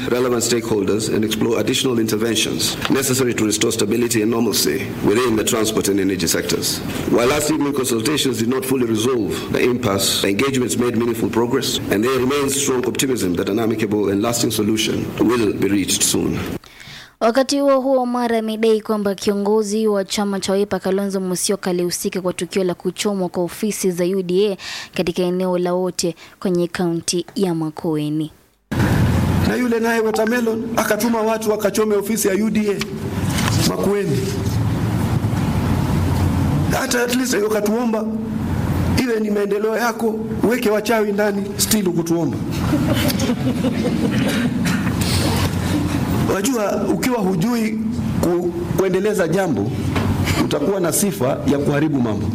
relevant stakeholders and explore additional interventions necessary to restore stability and normalcy within the transport and energy sectors. While last evening consultations did not fully resolve the impasse, the engagements made meaningful progress, and there remains strong optimism that an amicable and lasting solution will be reached soon. Wakati huo huo, Omar amedai kwamba kiongozi wa chama cha Wiper Kalonzo Musyoka alihusika kwa tukio la kuchomwa kwa ofisi za UDA katika eneo la wote kwenye kaunti ya Makueni. na yule naye Watermelon akatuma watu wakachome ofisi ya UDA Makueni. Hata at least wakatuomba iwe ni maendeleo yako, uweke wachawi ndani, still ukutuomba. Wajua, ukiwa hujui ku, kuendeleza jambo utakuwa na sifa ya kuharibu mambo.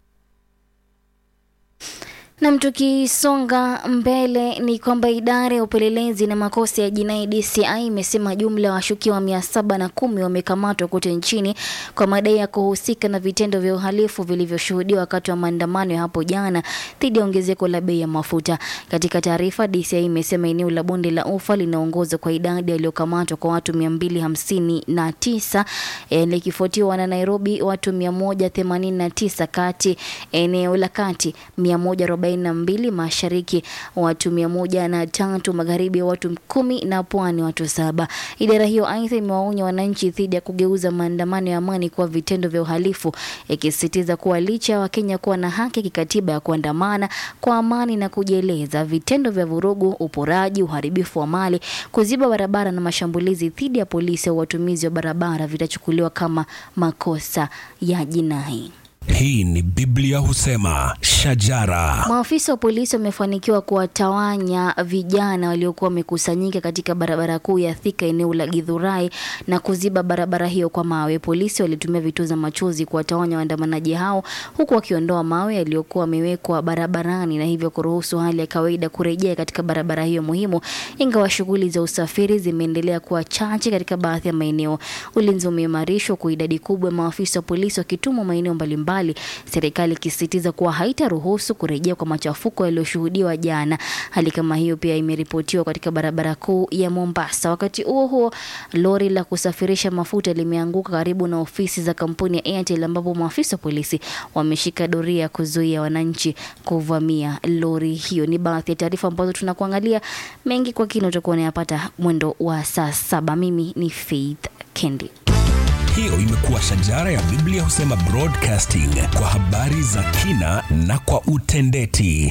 Nam, tukisonga mbele ni kwamba idara ya upelelezi na makosa ya jinai DCI imesema jumla ya washukiwa mia saba na kumi wamekamatwa kote nchini kwa madai ya kuhusika na vitendo vya uhalifu vilivyoshuhudiwa wakati wa maandamano ya hapo jana dhidi ya ongezeko la bei ya mafuta. Katika taarifa, DCI imesema eneo la bonde la Ufa linaongoza kwa idadi yaliyokamatwa kwa watu mia mbili hamsini na tisa eh, likifuatiwa na Nairobi watu mia moja themanini na tisa kati eneo la kati mia moja arobaini na mbili mashariki watu mia moja na tatu magharibi watu kumi na pwani watu saba. Idara hiyo aidha imewaonya wananchi dhidi ya kugeuza maandamano ya amani kuwa vitendo vya uhalifu, ikisisitiza kuwa licha ya Wakenya kuwa na haki kikatiba ya kuandamana kwa amani na kujieleza, vitendo vya vurugu, uporaji, uharibifu wa mali, kuziba barabara na mashambulizi dhidi ya polisi au watumizi wa barabara vitachukuliwa kama makosa ya jinai. Hii ni Biblia husema shajara. Maafisa wa polisi wamefanikiwa kuwatawanya vijana waliokuwa wamekusanyika katika barabara kuu ya Thika eneo la Githurai na kuziba barabara hiyo kwa mawe. Polisi walitumia vituo machozi kuwatawanya waandamanaji hao huku wakiondoa mawe yaliyokuwa yamewekwa barabarani na hivyo kuruhusu hali ya kawaida kurejea katika barabara hiyo muhimu, ingawa shughuli za usafiri zimeendelea kuwa chache katika baadhi ya maeneo. Ulinzi umeimarishwa kwa idadi kubwa ya maafisa wa polisi wakitumwa maeneo mbalimbali mbalimbali, serikali ikisisitiza kuwa haitaruhusu kurejea kwa machafuko yaliyoshuhudiwa jana. Hali kama hiyo pia imeripotiwa katika barabara kuu ya Mombasa. Wakati huo huo, lori la kusafirisha mafuta limeanguka karibu na ofisi za kampuni ya Airtel ambapo maafisa wa polisi wameshika doria kuzuia wananchi kuvamia lori hiyo. Ni baadhi ya taarifa ambazo tunakuangalia mengi kwa kina, utakuwa unayapata mwendo wa saa saba. Mimi ni Faith Kendi. Hiyo imekuwa shajara ya Biblia husema broadcasting kwa habari za kina na kwa utendeti.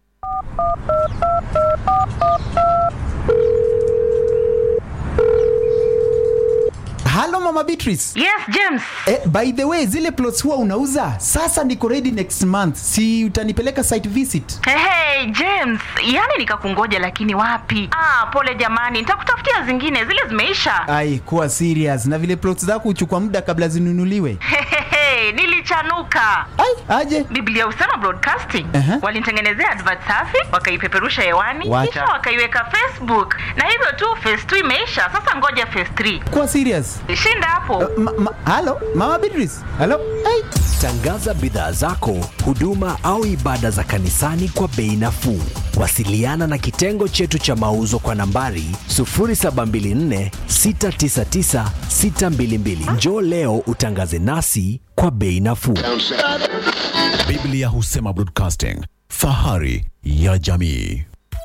Halo Mama Beatrice. Yes, James. Eh, by the way, zile plots huwa unauza? Sasa niko ready next month. Si utanipeleka site visit? Hey, hey, James, yani nikakungoja lakini wapi? Ah, pole jamani, nitakutafutia zingine, zile zimeisha. Ai, kuwa serious. Na vile plots zako huchukua muda kabla zinunuliwe. Hehehe, nilichanuka. Ai, aje. Biblia husema broadcasting. Aha. Walinitengenezea advert safi, wakaipeperusha hewani, Wacha. kisha wakaiweka Facebook. Na hivyo tu phase 2 imeisha. Sasa ngoja phase 3. Kuwa serious. Shinda hapo. Ma, ma, halo Mama Beatrice. Halo. Ai. Tangaza bidhaa zako, huduma au ibada za kanisani kwa bei nafuu. Wasiliana na kitengo chetu cha mauzo kwa nambari 0724 699 622. Njoo leo utangaze nasi kwa bei nafuu. Biblia husema broadcasting, fahari ya jamii.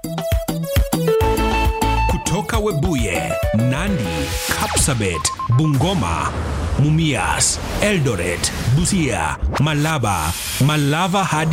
Kutoka Webuye, Nandi, Kapsabet, Bungoma, Mumias, Eldoret, Busia, Malaba, Malava hadi